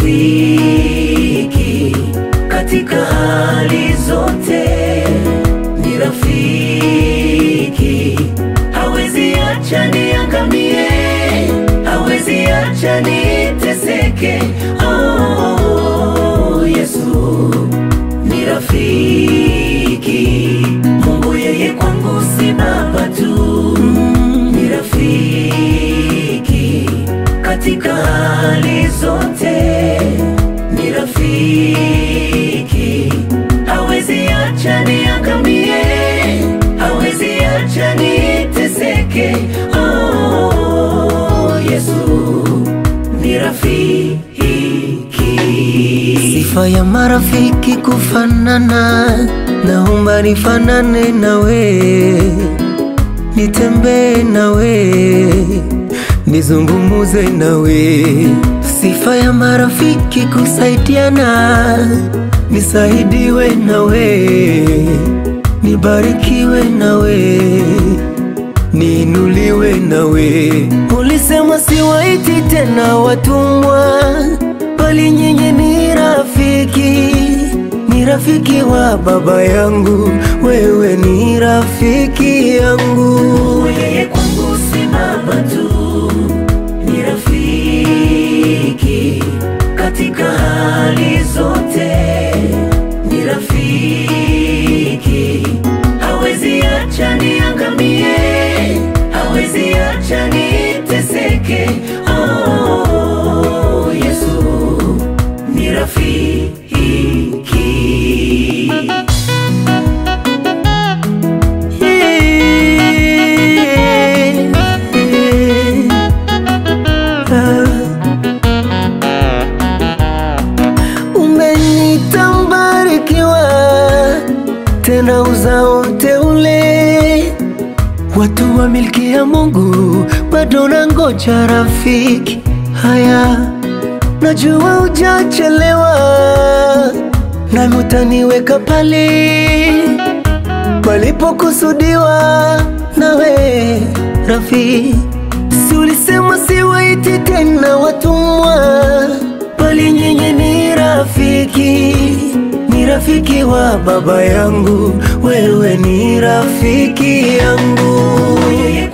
rafiki katika hali zote, ni rafiki, hawezi acha niangamie, hawezi acha niteseke. Oh, Yesu ni rafiki, Mungu yeye kwangu si baba tu, ni rafiki katika hali zote, ni rafiki, hawezi acha niangamie, hawezi acha niteseke. Oh, Yesu ni rafiki. Sifa ya marafiki kufanana, naomba nifanane nawe, nitembee nawe, nizungumuze nawe. Sifa ya marafiki kusaidiana, nisaidiwe nawe, nibarikiwe nawe, niinuliwe nawe. Ulisema siwaiti tena watumwa bali nyinyi ni rafiki, ni rafiki wa baba yangu, wewe ni rafiki yangu. Yeye kwangu si baba tu, ni rafiki katika hali zote, ni rafiki, hawezi acha niangamie, hawezi acha niteseke. Oh, Yesu ni rafiki. Umenita mbarikiwa, tena uzao teule, watu wa milki ya Mungu, bado nangoja rafiki. Haya, najua hujachelewa, nami utaniweka pale palipokusudiwa nawe rafiki. Si ulisema siwaiti tena watumwa, bali nyinyi ni rafiki, ni rafiki wa baba yangu, wewe ni rafiki yangu. Yeye